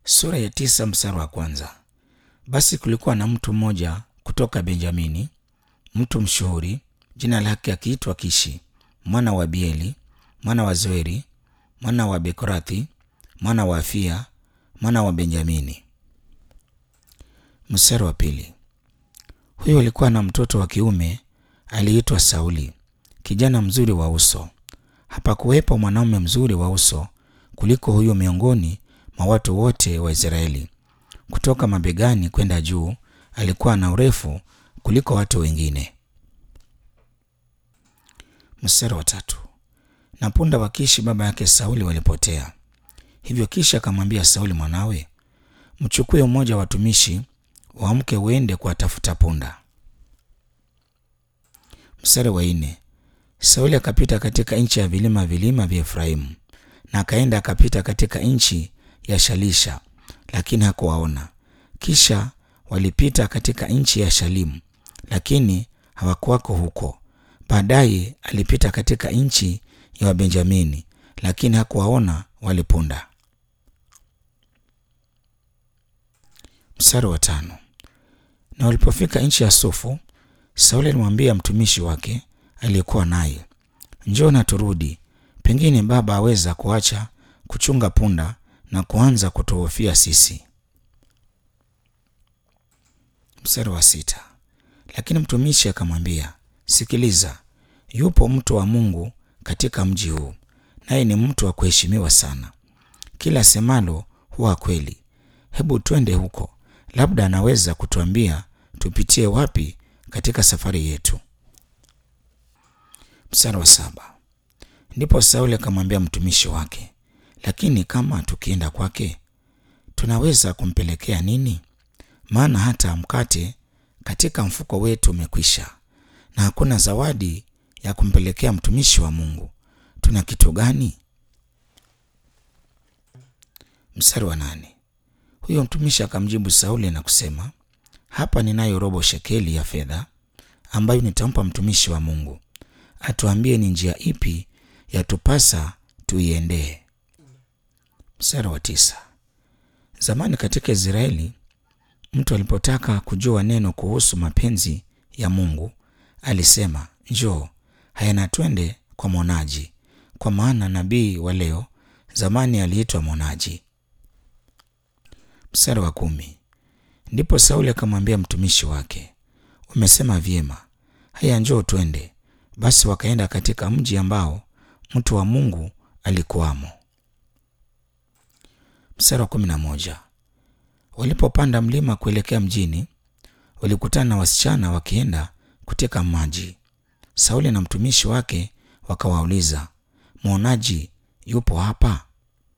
Sura ya tisa mstari wa kwanza. Basi kulikuwa na mtu mmoja kutoka Benjamini, mtu mshuhuri, jina lake akiitwa Kishi, mwana wa Bieli, mwana wa Zoeri, mwana wa Bekorathi, mwana wa Afia, mwana wa Benjamini. Mstari wa pili. Huyo alikuwa na mtoto wa kiume aliitwa Sauli, kijana mzuri wa uso. Hapakuwepo mwanaume mzuri wa uso kuliko huyo miongoni mwa watu wote wa Israeli. Kutoka mabegani kwenda juu alikuwa na urefu kuliko watu wengine. Mstari wa tatu. Na punda wa Kishi baba yake Sauli walipotea. Hivyo Kishi akamwambia Sauli mwanawe, mchukue mmoja wa watumishi wamke uende kuwatafuta punda. Mstari wa nne. Sauli akapita katika nchi ya vilima vilima vya Efraimu na akaenda akapita katika nchi ya Shalisha, lakini hakuwaona. Kisha walipita katika nchi ya Shalimu, lakini hawakuwako huko. Baadaye alipita katika nchi ya Wabenjamini, lakini hakuwaona wale punda. Mstari wa tano. Na walipofika nchi ya Sufu, Sauli alimwambia mtumishi wake aliyekuwa naye, njoo na turudi, pengine baba aweza kuacha kuchunga punda na kuanza kutuhofia sisi. Mstari wa sita. Lakini mtumishi akamwambia, sikiliza, yupo mtu wa Mungu katika mji huu, naye ni mtu wa kuheshimiwa sana. Kila semalo huwa kweli. Hebu twende huko, labda anaweza kutuambia tupitie wapi katika safari yetu. Mstari wa saba. Ndipo Sauli akamwambia mtumishi wake, lakini kama tukienda kwake tunaweza kumpelekea nini? Maana hata mkate katika mfuko wetu umekwisha, na hakuna zawadi ya kumpelekea mtumishi wa Mungu. Tuna kitu gani? Mstari wa nane. Huyo mtumishi akamjibu Sauli na kusema, hapa ninayo robo shekeli ya fedha ambayo nitampa mtumishi wa Mungu, atuambie ni njia ipi yatupasa tuiendee. Mstari wa tisa. Zamani katika Israeli mtu alipotaka kujua neno kuhusu mapenzi ya Mungu alisema, njoo haya na twende kwa mwonaji, kwa maana nabii wa leo zamani aliitwa mwonaji. Mstari wa kumi. Ndipo Sauli akamwambia mtumishi wake, umesema vyema, haya njoo twende. Basi wakaenda katika mji ambao mtu wa Mungu alikuwamo. Mstari wa kumi na moja. Walipopanda mlima kuelekea mjini, walikutana na wasichana wakienda kuteka maji. Sauli na mtumishi wake wakawauliza, mwonaji yupo hapa?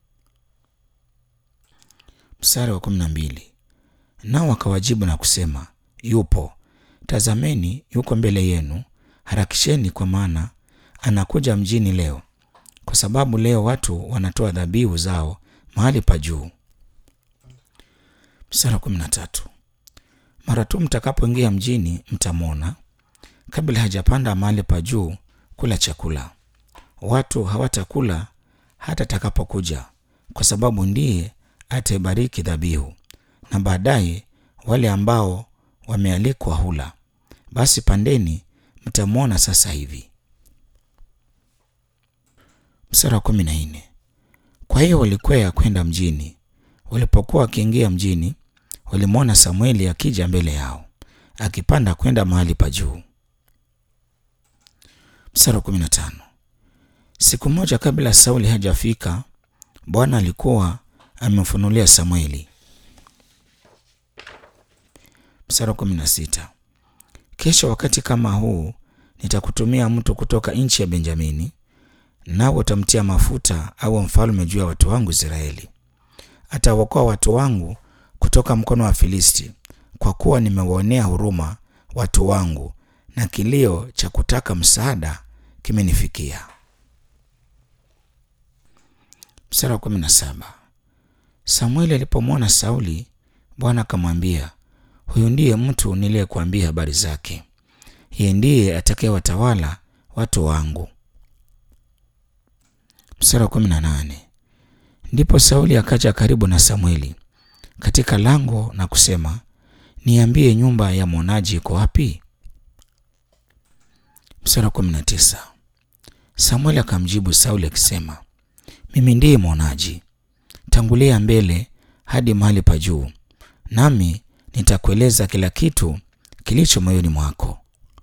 Mstari wa kumi na mbili. Nao wakawajibu na kusema, yupo. Tazameni, yuko mbele yenu, harakisheni, kwa maana anakuja mjini leo, kwa sababu leo watu wanatoa dhabihu zao mahali pa juu. Mstari wa kumi na tatu. Mara tu mtakapoingia mjini mtamwona, kabla hajapanda mahali pa juu kula chakula. Watu hawatakula hata atakapokuja, kwa sababu ndiye ataibariki dhabihu, na baadaye wale ambao wamealikwa hula. Basi pandeni, mtamwona sasa hivi. Mstari wa kumi na nne. Kwa hiyo walikwea kwenda mjini. Walipokuwa wakiingia mjini, walimwona Samueli akija mbele yao akipanda kwenda mahali pa juu. Mstari wa kumi na tano. Siku moja kabla Sauli hajafika, Bwana alikuwa amemfunulia Samueli. Mstari wa kumi na sita. Kesho wakati kama huu nitakutumia mtu kutoka nchi ya Benjamini, nawe utamtia mafuta au mfalme juu ya watu wangu Israeli. Atawaokoa watu wangu kutoka mkono wa Filisti, kwa kuwa nimewaonea huruma watu wangu, na kilio cha kutaka msaada kimenifikia. Mstari wa kumi na saba. Samueli alipomwona Sauli, Bwana akamwambia, huyu ndiye mtu niliyekuambia habari zake, yeye ndiye atakayewatawala watu wangu. Mstari wa kumi na nane. Ndipo Sauli akaja karibu na Samueli katika lango na kusema, niambie nyumba ya mwonaji iko wapi? Mstari wa kumi na tisa. Samueli akamjibu Sauli akisema, mimi ndiye mwonaji, tangulia mbele hadi mahali pa juu, nami nitakueleza kila kitu kilicho moyoni mwako.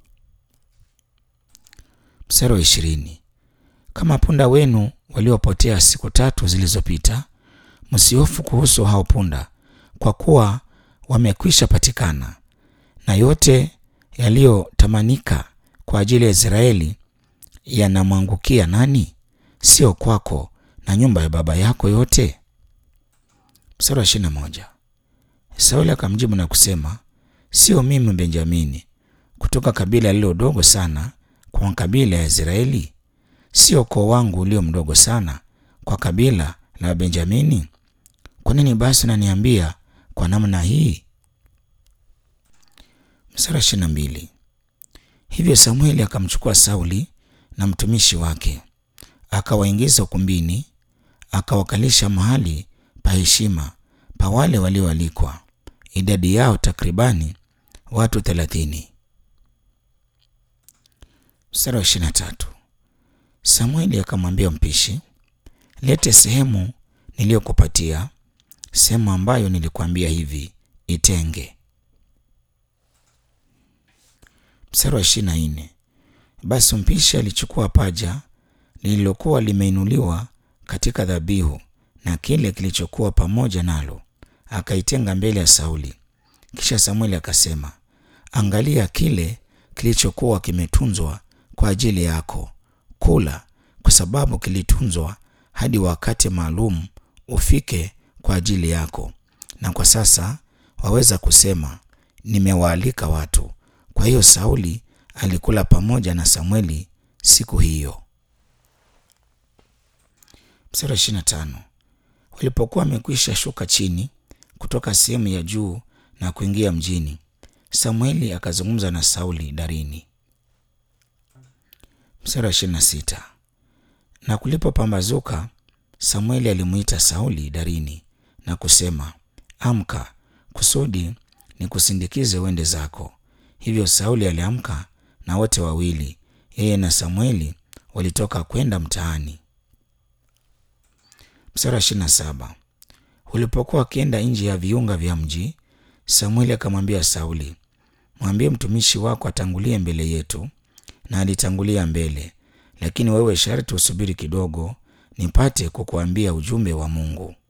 Mstari wa ishirini. Kama punda wenu waliopotea siku tatu zilizopita, msihofu kuhusu hao punda, kwa kuwa wamekwisha patikana, na yote yaliyotamanika kwa ajili ya Israeli yanamwangukia nani? Sio kwako na nyumba ya baba yako yote? Mstari wa ishirini na moja. Sauli akamjibu na kusema, sio mimi Benjamini, kutoka kabila lililo dogo sana kwa kabila ya Israeli? Sio ukoo wangu ulio mdogo sana kwa kabila la Benjamini? Kwa nini basi unaniambia kwa namna hii? Mstari wa ishirini na mbili. Hivyo Samueli akamchukua Sauli na mtumishi wake akawaingiza ukumbini, akawakalisha mahali pa heshima pa wale walioalikwa, idadi yao takribani watu thelathini. Mstari wa ishirini na tatu. Samueli akamwambia mpishi, lete sehemu niliyokupatia, sehemu ambayo nilikuambia hivi, itenge. Mstari wa ishirini na nne. Basi mpishi alichukua paja lililokuwa limeinuliwa katika dhabihu na kile kilichokuwa pamoja nalo, akaitenga mbele ya Sauli. Kisha Samueli akasema, angalia kile kilichokuwa kimetunzwa kwa ajili yako, kula, kwa sababu kilitunzwa hadi wakati maalum ufike kwa ajili yako. Na kwa sasa waweza kusema, nimewaalika watu. Kwa hiyo Sauli alikula pamoja na Samueli siku hiyo. Mstari wa ishirini na tano. Walipokuwa wamekwisha shuka chini kutoka sehemu ya juu na kuingia mjini, Samueli akazungumza na Sauli darini. Mstari wa ishirini na sita. Na kulipopambazuka, Samueli alimwita Sauli darini na kusema, amka, kusudi nikusindikize uende zako. Hivyo Sauli aliamka na wote wawili, yeye na Samueli, walitoka kwenda mtaani. Mstari wa ishirini na saba. Ulipokuwa wakienda nje ya viunga vya mji, Samueli akamwambia Sauli, mwambie mtumishi wako atangulie mbele yetu. Na alitangulia mbele, lakini wewe sharti usubiri kidogo, nipate kukuambia ujumbe wa Mungu.